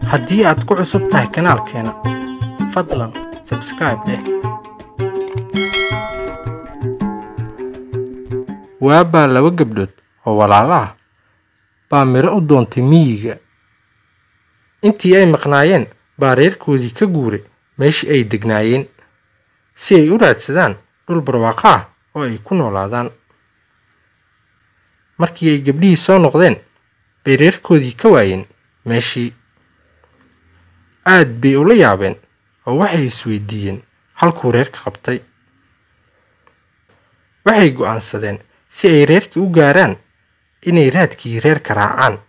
haddii aad ku cusub tahay kanaalkeena fadlan sabscribe dheh waabaa laba gabdhood oo walaalo ah baa miro u doontay miyiga intii ay maqnaayeen baa reerkoodii ka guuray meeshii ay degnaayeen si ay u raadsadaan dhul barwaaqo ah oo ay ku noolaadaan markii ay gabdhihii soo noqdeen bay reerkoodii ka waayeen meeshii aad bay ula yaabeen oo waxay isweydiiyeen halkuu reerka qabtay waxay go'aansadeen si ay reerkii u gaaraan inay raadkii reerka raacaan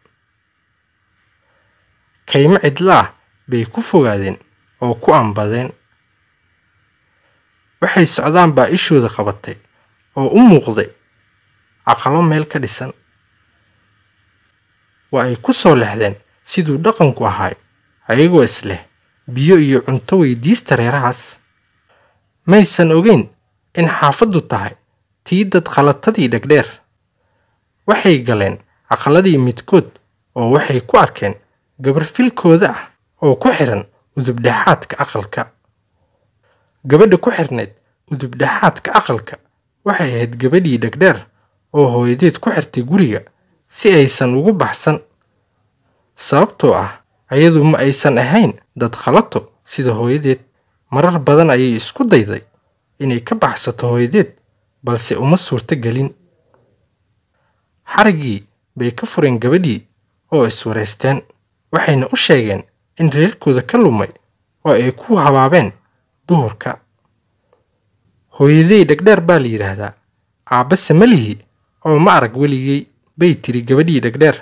kaymo cidla ah bay ku fogaadeen oo ku ambadeen waxay socdaan baa ishooda qabatay oo u muuqday caqalo meel ka dhisan waa ay ku soo lexdeen siduu dhaqanku ahay ayagoo isleh biyo iyo cunto weydiista reerahaas maysan ogeyn in xaafaddu tahay tii dad khalatadii dhegdheer waxay galeen aqaladii midkood oo waxay ku arkeen gabar filkooda ah oo ku xidhan udubdhexaadka aqalka gabadha ku xidhnayd udubdhexaadka aqalka waxay ahayd gabadhii dhegdheer oo hooyadeed ku xirtay guriga si aysan ugu baxsan sababtoo ah ayadu ma aysan ahayn dad khalato sida hooyadeed marar badan ayay isku dayday inay ka baxsato hooyadeed balse uma suurto gelin xariggii bay ka fureen gabadhii oo iswareysteen waxayna u sheegeen in reerkooda ka lumay oo ay ku habaabeen duhurka hooyadey dhegdheer baa la yidhaahdaa aabbase malihi oo ma arag weligey bay tiri gabadhii dhegdheer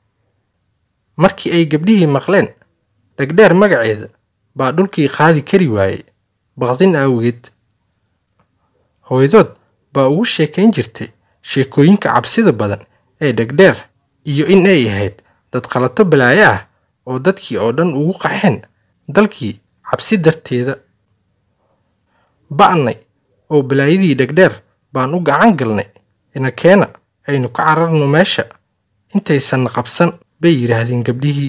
markii ay gabdhihii maqleen dhegdheer magaceeda baa dhulkii qaadi kari waayey baqdin awgeed hooyadood baa ugu sheekayn jirtay sheekooyinka cabsida badan ee dhegdheer iyo in ay ahayd dad khalato balaayo ah oo dadkii oo dhan ugu qaxeen dalkii cabsi darteeda ba'nay oo balaayadii dhegdheer baan u gacan galnay inakeena aynu ka cararno meesha intaysanna qabsan bay yidhaahdeen gabdhihii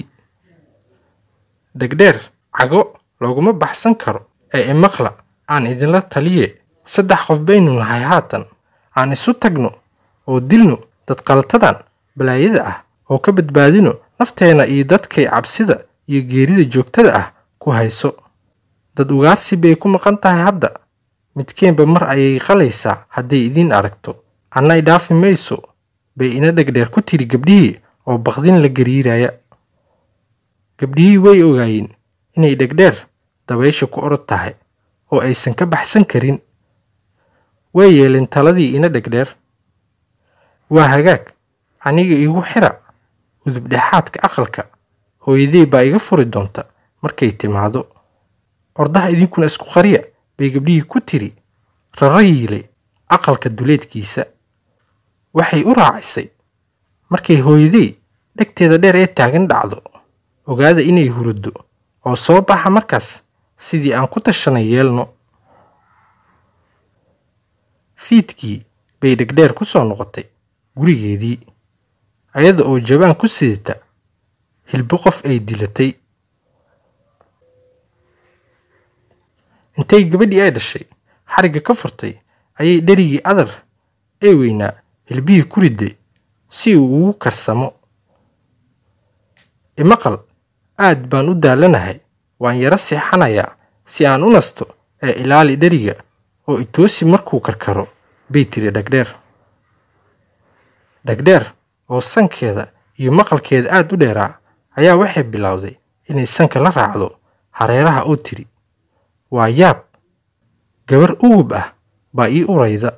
dhegdheer cago looguma baxsan karo ee imaqla aan idinla taliye saddex qof baynu nahay haatan aan isu tagno oo dilno dad qalatadan balaayada ah oo ka badbaadino nafteena iyo dadkay cabsida iyo geerida joogtada ah ku hayso dad ugaarsi bay ku maqan tahay hadda midkeenba mar ayay qalaysaa hadday idiin aragto annay dhaafi mayso bay ina dhegdheer ku tiri gabdhihii oo baqdin la gariiraya gabdhihii way ogaayeen inay dhegdheer dabaysha ku orod tahay oo aysan ka baxsan karin way yeeleen taladii ina dhegdheer waa hagaag aniga igu xira udubdhexaadka aqalka hooyadey baa iga furi doonta markay timaado ordaha idinkuna isku qariya bay gabdhihii ku tiri rara yiilay aqalka duleedkiisa waxay u raacisay markay hooyadey dhegteeda dheer ee taagan dhacdo ogaada inay huruddo oo soo baxa markaas sidii aan ku tashanay yeelno fiidkii bay dhegdheer ku soo noqotay gurigeedii ayada oo jabaan ku sidata hilbo qof ay dilatay intay gabadhii ay dhashay xarigga ka furtay ayay dherigii adar ee weynaa hilbihii ku riday si uu ugu karsamo imaqal aad baan u daalanahay waan yaro seexanayaa si aan u nasto ee ilaali dheriga oo itoosi markuu karkaro bay tiri dhegdheer dhegdheer oo sankeeda iyo maqalkeeda aad u dheeraa ayaa waxay bilowday inay sanka la raacdo hareeraha oo tiri waa yaab gabar uwub ah baa ii urayda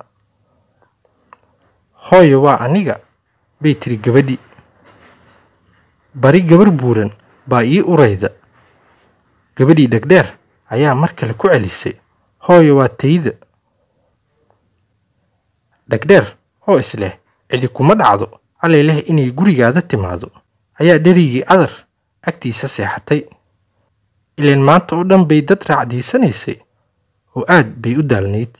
hooyo waa aniga bay tiri gabadhi bari gabar buuran baa ii urayda gabadhii dhegdheer ayaa mar kale ku celisay hooyo waa tayda dhegdheer oo isleh cidi kuma dhacdo allay leh inay gurigaada timaado ayaa dherigii adar agtiisa seexatay ileen maanta oo dhan bay dad raacdiisanaysay oo aad bay u daalnayd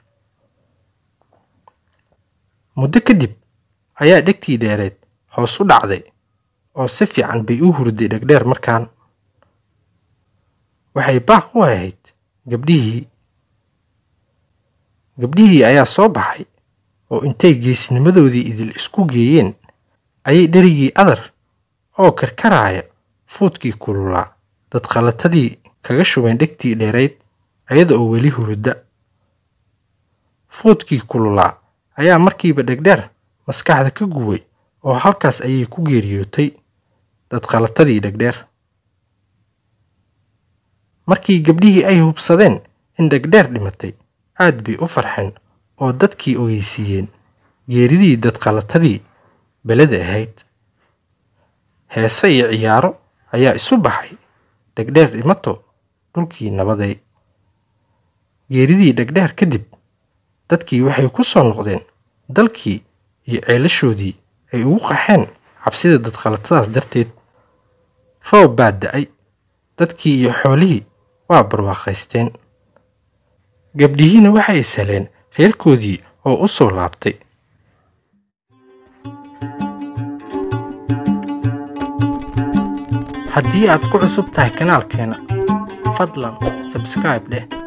muddo kadib ayaa dhegtii dheereed hoos u dhacday oo si fiican bay u hurday dhegdheer markaan waxay baaq u ahayd gabdhihii gabdhihii ayaa soo baxay oo intay geesnimadoodii idil isku geeyeen ayay dherigii adar oo karkaraaya fuudkii kululaa dadqalatadii kaga shubeen dhegtii dheerayd ayada oo weli hurudda fuudkii kululaa ayaa markiiba dhegdheer maskaxda ka guway oo halkaas ayay ku geeriyootay dadqalatadii dhegdheer markii gabdhihii ay hubsadeen in dhegdheer dhimatay aad bay u farxeen oo dadkii ogeysiiyeen geeridii dadqalatadii beleda ahayd heese iyo ciyaaro ayaa isu baxay dhegdheer dhimato dhulkii nabaday geeridii dhegdheer kadib dadkii waxay ku soo noqdeen dalkii iyo ceelashoodii ay ugu qaxeen cabsida dadqalatadaas darteed roob baa da-ay dadkii iyo xoolihii waa barwaaqaysteen gabdhihiina waxay isheleen reerkoodii oo u soo laabtay haddii aad ku cusub tahay kanaalkeena fadlan sabscribe dheh